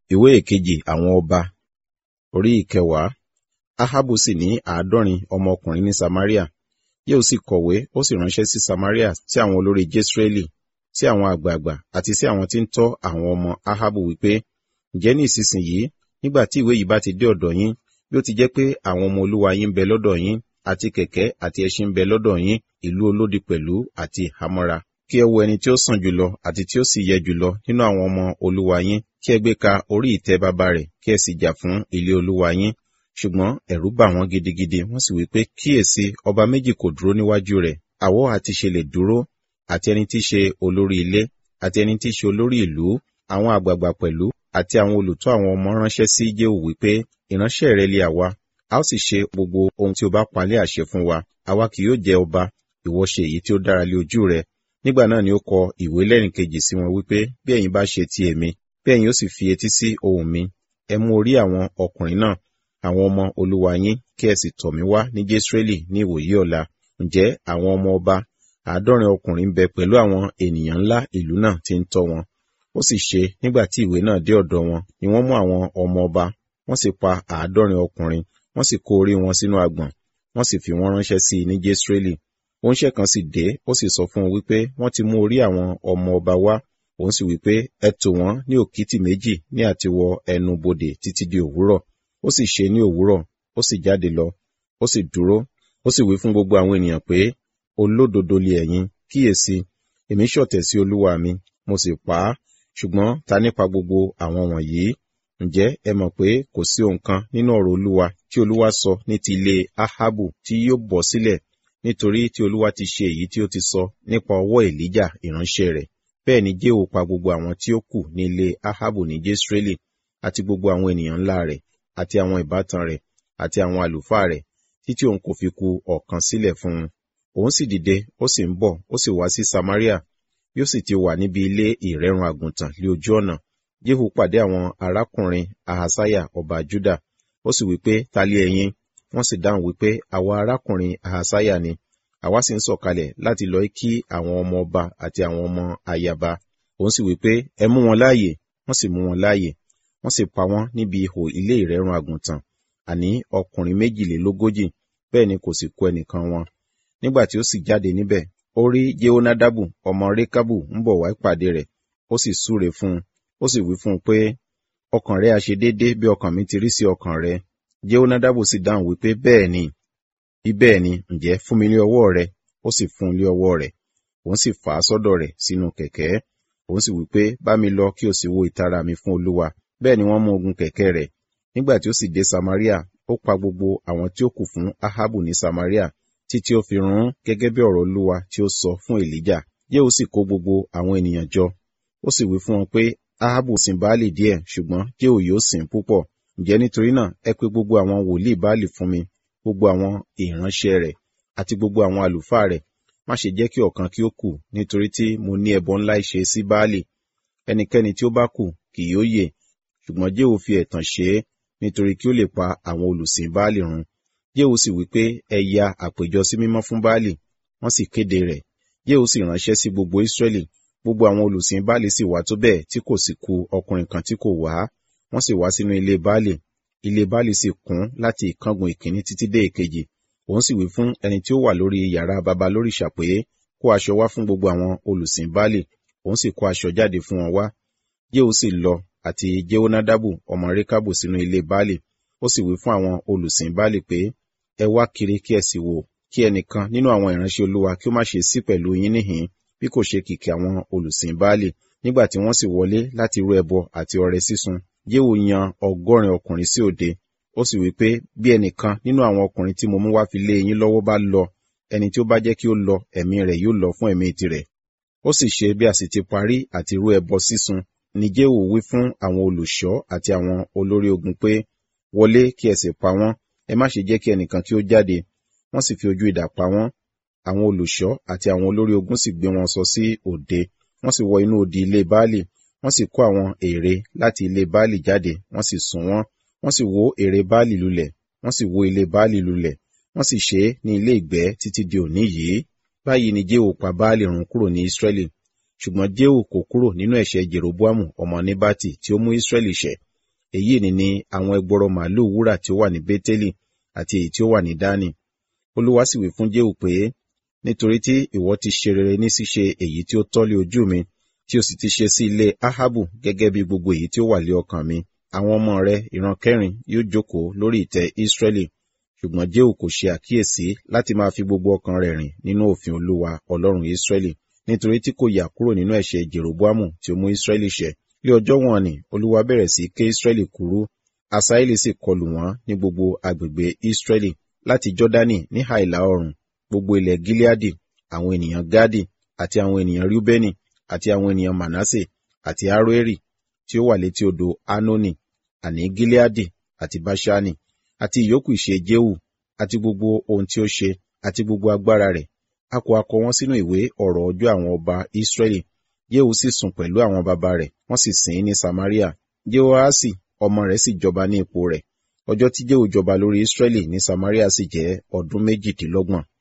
ìwé ìkejì àwọn ọba orí ìkẹwàá ahabu sì ní àádọ́rin ọmọkùnrin ní samaria yóò sì kọ̀wé ó sì ránṣẹ́ sí samaria sí àwọn olórí jesreeli sí àwọn àgbààgbà àti sí àwọn tí ń tọ́ àwọn ọmọ ahabu wípé ǹjẹ́ ní ìsinsìnyí nígbà tí ìwé yìí bá ti dé ọ̀dọ̀ yín bí ó ti jẹ́ pé àwọn ọmọ olúwa yín ń bẹ lọ́dọ̀ yín àti kẹ̀kẹ́ àti ẹṣin ń bẹ lọ́dọ̀ yín ìlú olódi pẹ̀lú àti ìhámọ́ra kí ẹ wo ẹni tí ó sàn jùlọ àti tí ó sì yẹ jùlọ nínú àwọn ọmọ olúwa yín kí ẹ gbé ka orí ìtẹ́ bàbá rẹ̀ kí ẹ sì jà fún ilé olúwa yín ṣùgbọ́n ẹ̀rù bà wọ́n gidigidi wọ́n sì wí pé kíyèsí ọba méjì kò dúró níwájú rẹ̀ àwọ̀ àti ṣe lè dúró àti ẹni tí í ṣe olórí ilé àti ẹni tí í ṣe olórí ìlú àwọn àgbààgbà pẹ̀lú àti àwọn olùtọ́ àwọn ọmọ ránṣẹ́ sí jéhù wípé ìránṣẹ́ rẹ lé àwa a ó sì ṣe gbogbo ohun tí o bá palẹ̀ àṣẹ fún wa àwa kì yóò jẹ ọba ìwọ ṣe èyí tí ó dára lé ojú rẹ nígbà náà ni ó kọ ìwé lẹ́rìn kejì sí wọn wípé bí ẹ̀yin bá ṣe ti èmi bí ẹ̀yin ó sì fi etí sí ohùn mi ẹ mú orí àwọn ọkùnrin náà àwọn ọmọ olúwa yín kí ẹ sì tọ̀ mí wá ní jésírẹ́lì ní ìwòyí ọ̀la ǹjẹ́ àwọn ọmọ ọba àádọ́rin ọkùnrin ń bẹ pẹ̀lú àwọn ènìyàn ńlá ìlú náà tí ń tọ́ wọn ó sì ṣe nígbà tí ìwé náà dé ọ̀dọ̀ wọn ni wọ́n mú àwọn ọmọ ọba wọ́n sì pa àádọ́rin ọkùnrin wọ́n sì kó orí wọn sínú agbọ̀n wọ́n sì fi wọ́n ránṣẹ́ sí i ní jésírẹ́lì oúnṣẹ́ kan sì dé ó sì sọ fún un wípé wọ́n ti mú orí àwọn ọmọ ọba wá òun sì wípé ẹ tò wọ́n ní òkìtì méjì ní àtiwọ ẹnu bodè títí di òwúrọ̀ ó sì ṣe ní òwúrọ̀ ó sì jáde lọ ó sì dúró ó sì wí fún gbogbo àwọn ènìyàn pé olódodo li ẹ̀yin kíyèsí èmi ṣọ̀tẹ̀ sí olúwa mi mo sì pa á ṣùgbọ́n ta nípa gbogbo àwọn wọ̀nyí ǹjẹ́ ẹ mọ̀ pé kò sí ohun kan nínú ọ̀rọ̀ olúwa tí olúwa sọ ní ti ilé ahabu tí yóò bọ́ sílẹ̀ nítorí tí olúwa ti ṣe èyí tí ó ti sọ nípa ọwọ́ èlíjà ìránṣẹ́ rẹ̀ bẹ́ẹ̀ ni jéhò pa gbogbo àwọn tí ó kù ní ilé ahabu ní jésírẹ́lì àti gbogbo àwọn ènìyàn ńlá rẹ̀ àti àwọn ìbátan rẹ̀ àti àwọn àlùfáà rẹ̀ títí òun kò fi ku ọ̀kan sílẹ̀ fún un òun sì dìde ó sì ń bọ̀ ó sì wá sí samaria bí ó sì ti wà níbi ilé ìrẹ́run àgùntàn lé ojú ọ̀nà jéhù pàdé àwọn arákùnrin ahasaya ọba juda ó sì wípé ta lé ẹ̀yin wọ́n sì dáhùn wípé àwa arákùnrin ahasaya ni àwa sì ń sọ̀kalẹ̀ láti lọ kí àwọn ọmọ ọba àti àwọn ọmọ ayaba òun sì wípé ẹ mú wọn láàyè wọ́n sì mú wọn láàyè wọ́n sì pa wọ́n níbi ihò ilé ìrẹ́run àgùntàn àní ọkùnrin méjìlélógójì bẹ́ẹ̀ ni kò sì kú ẹnìkan wọn nígbà tí ó sì jáde níbẹ̀ ó rí jehonadabu ọmọ rekabu ń bọ̀ wá ìpàdé rẹ̀ ó sì súre fún un ó sì wí fún un pé ọkàn rẹ àṣe déédéé bí ọkàn mi ti rí sí ọkàn rẹ jehonadabu sì dáhùn wípé bẹ́ẹ̀ ni bí bẹ́ẹ̀ ni ǹjẹ́ fún mi lé ọwọ́ rẹ ó sì fún un lé ọwọ́ rẹ̀ òun sì fà á sọ́dọ̀ rẹ̀ sínú kẹ̀kẹ́ òun sì wípé bá mi lọ kí o sì wo ìtara mi fún olúwa bẹ́ẹ̀ ni wọ́n mú ogun kẹ̀kẹ́ rẹ̀ nígbà tí ó sì dé samaria ó pa gbogbo àwọn tí ó kù fún ahabu ní samaria títí ó fi run gẹ́gẹ́ bí ọ̀rọ̀ olúwa tí ó sọ fún èlíjà yéhù sì kó gbogbo àwọn ènìyàn jọ ó sì wí fún wọn pé ahabu sìn baálì díẹ̀ ṣùgbọ́n jéhù yóò sìn púpọ̀ ǹjẹ́ nítorí náà ẹ pé gbogbo àwọn wòlíì baálì fún mi gbogbo àwọn ìránṣẹ́ rẹ̀ àti gbogbo àwọn àlùfáà rẹ̀ má ṣe jẹ́ kí ọ̀kan kí ó kù nítorí tí mo ní ẹbọ ńlá ìṣe sí baálì ẹnikẹ́ni tí ó bá kù kì yóò yè ṣùgbọ́n jéhù fi ẹ̀tàn ṣe é nítorí kí ó lè pa àwọn olùsìn baálì run jéhù sì wí pé ẹ ya àpèjọ sí mímọ́ fún baálì wọ́n sì kéde rẹ̀ jéhù sì ránṣẹ́ sí gbogbo ísírẹ́lì gbogbo àwọn olùsìn baálì sì wá tó bẹ́ẹ̀ tí kò sì ku ọkùnrin kan tí kò wá wọ́n sì wá sínú ilé baálì ilé baálì sì kún láti ìkángun ìkíní títí dé ìkejì òun sì wí fún ẹni tí ó wà lórí yàrá baba lóríṣà pé kó aṣọ wá fún gbogbo àwọn olùsìn baálì òun sì kó aṣọ jáde fún wọn wá jéhù sì lọ àti jehonadabu ọmọ rekabu sínú ilé baálì ó sì wí fún àwọn olùsìn baálì pé ẹ wá kiri kí ẹ sì wò kí ẹnìkan nínú àwọn ìránṣẹ́ olúwa kí ó má ṣe sí pẹ̀lú yín níhìn bí kò ṣe kìkì àwọn olùsìn baálì nígbà tí wọ́n sì wọlé láti rú ẹbọ àti ọrẹ sísun jéhù yan ọgọ́rin ọkùnrin sí òde ó sì wí pé bí ẹnìkan nínú àwọn ọkùnrin tí mo mú wá fi lé yín lọ́wọ́ bá lọ ẹni tí ó bá jẹ́ kí ó lọ ẹ̀mí rẹ̀ yóò lọ fún ẹ̀mí tirẹ̀ ó sì ṣe bí a sì ti parí àti rú ẹbọ sísun ni jéhù wí fún àwọn olùṣọ́ àti àwọn olórí ogun pé wọlé kí ẹ sì pa wọ́n ẹ má ṣe jẹ́ kí ẹnìkan kí ó jáde wọ́n sì fi ojú idà pa wọ́n àwọn olùṣọ́ àti àwọn olórí ogun sì gbé wọn sọ sí òde wọ́n sì wọ inú odi ilé baálì wọ́n sì kó àwọn ère láti ilé baálì jáde wọ́n sì sùn wọ́n wọ́n sì wó ère baálì lulẹ̀ wọ́n sì wó ilé baálì lulẹ̀ wọ́n sì ṣe é ní ilé ìgbẹ́ títí di òní yìí báyìí ni jéhù pa baálì run kúrò ní ísírẹ́lì ṣùgbọ́n jéhù kò kúrò nínú ẹ̀ṣẹ̀ jeroboamu ọmọ nebati tí ó mú ísírẹ́lì ṣẹ̀ èyí ni ni àwọn ẹgbọrọ màálù wúrà tí ó wà ní Bétélì àti èyí tí ó wà ní Dánì. Olúwa sì wí fún Jéhù pé, nítorí tí ìwọ ti ṣe rere ní ṣíṣe èyí tí ó tọ́ lé ojú mi, tí o sì ti ṣe sí ilé Ahabu gẹ́gẹ́ bí gbogbo èyí tí ó wà lé ọkàn mi, àwọn ọmọ rẹ ìran kẹrin yóò jókòó lórí ìtẹ́ Ísírẹ́lì. Ṣùgbọ́n Jéhù kò ṣe àkíyèsí láti máa fi gbogbo ọkàn rẹ̀ rìn nínú òfin Olúwa Ọlọ́run Ísírẹ́lì, nítorí tí kò yà kúrò nínú ẹ̀ṣẹ̀ Jeroboamu tí ó mú Ísírẹ́lì ṣẹ̀. Ní ọjọ́ wọn ni Olúwa bẹ̀rẹ̀ sí ké Ísírẹ́lì kúrú, Asaeli sì kọlù wọ́n ní gbogbo agbègbè Ísírẹ́lì láti Jọ́dánì ní ìhà ìlà oòrùn, gbogbo ilẹ̀ Gileadi, àwọn ènìyàn Gadi, àti àwọn ènìyàn Rúbẹ́nì, àti àwọn ènìyàn Manasse, àti Aroeri, tí ó wà létí odò Anoni, àní Gileadi, àti Baṣani, àti ìyókù ìṣe Jehu, àti gbogbo ohun tí ó ṣe, àti gbogbo agbára rẹ̀. A kò akọ wọn sínú ìwé ọ̀rọ̀ ọjọ́ àwọn ọba Ísírẹ́lì. Jehu sì sùn pẹ̀lú àwọn baba rẹ̀, wọ́n sì sìn ín ní Samaria. Jehoaṣi ọmọ rẹ̀ sì jọba ní ipò rẹ̀. Ọjọ́ tí Jehu jọba lórí Ísírẹ́lì ní Samaria sì jẹ́ ọdún méjìdínlọ́gbọ̀n.